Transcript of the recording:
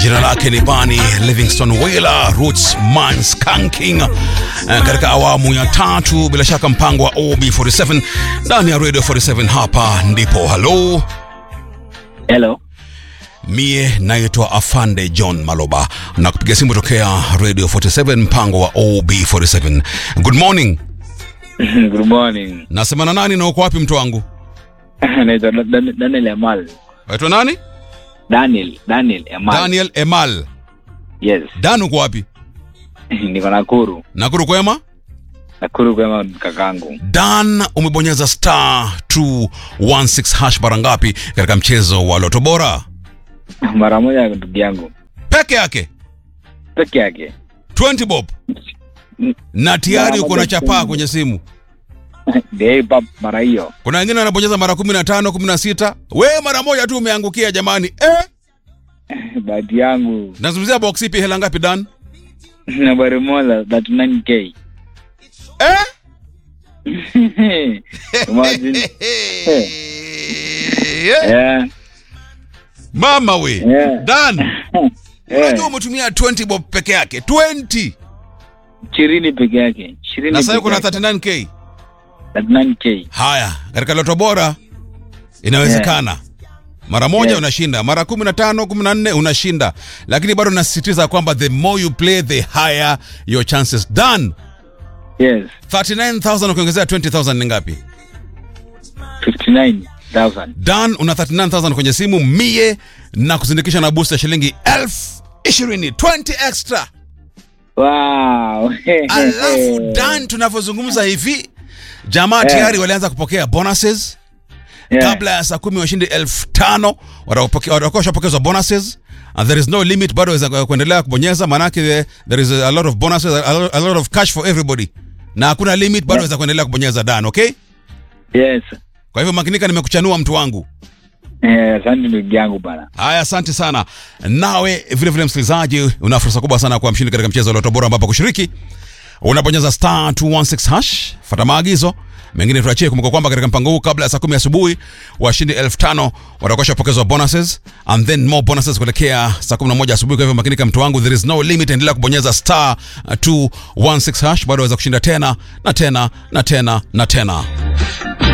jina lake ni Bani Livingston Wheeler Roots Man Skanking eh, katika awamu ya tatu, bila shaka mpango wa OB47 ndani ya Radio 47. Hapa ndipo halo Hello. Mie naitwa Afande John Maloba na kupiga simu tokea Radio 47 mpango wa OB47. Good morning. Good morning. Nasema na nani na uko wapi mtu wangu? Naitwa Dan- Daniel Emal. Waitwa nani? Daniel, Daniel Emal. Daniel Emal. Yes. Dan uko wapi? Niko Nakuru. Nakuru kwema? Nakuru kama kakangu. Dan umebonyeza star 216 hash mara ngapi katika mchezo wa Loto Bora? Mara moja ndugu yangu. Peke yake Peke yake. 20 bob na tayari Mara uko na moja chapaa tu. kwenye simu. Dei pap mara hiyo. Kuna wengine wanabonyeza mara 15, 16. Wewe mara moja tu umeangukia jamani. Eh? Bahati yangu. Nazungumzia box ipi hela ngapi Dan? Nambari moja 39k. Eh? Imagine. Eh. Yeah. Mama we. Yeah. Dan, Yeah. unajua umetumia 20 bob peke yake. 20. Ishirini peke yake. Ishirini Na sasa peke kuna yake. 39k. 39k. Haya, katika Loto Bora inawezekana. Mara moja Yes. unashinda, mara 15, 14 unashinda, lakini bado nasisitiza kwamba the more you play the higher your chances. Done. Yes. 39000 ukiongezea 20000 ni ngapi? 59,000. Dan una 39000 kwenye simu mie na kuzindikisha na booster shilingi elfu ishirini 20 extra. Wow. Alafu Dan, tunavyozungumza hivi jamaa Yeah. tayari walianza kupokea bonuses Yeah. kabla ya saa kumi washindi elfu tano watakuwa watakuwa washapokezwa bonuses and there is no limit bado waweza kuendelea kubonyeza maanake there- there is a lot of bonuses a lot, a lot of cash for everybody na hakuna limit bado waweza kuendelea kubonyeza Dan okay Yes. kwa hivyo makinika nimekuchanua mtu wangu Eh, asante ndugu yangu bana. haya asante sana nawe vile vile msikilizaji una fursa kubwa sana kuwa mshindi katika mchezo wa Loto Bora ambapo kushiriki unabonyeza star 216 hash fata maagizo mengine tuachie kumbuka kwamba katika mpango huu kabla ya saa kumi asubuhi washindi elfu tano watakuwa washapokezwa bonuses and then more bonuses kuelekea saa 11 asubuhi kwa hivyo makinika mtu wangu there is no limit endelea kubonyeza star 216 hash bado waweza kushinda tena na tena na tena na tena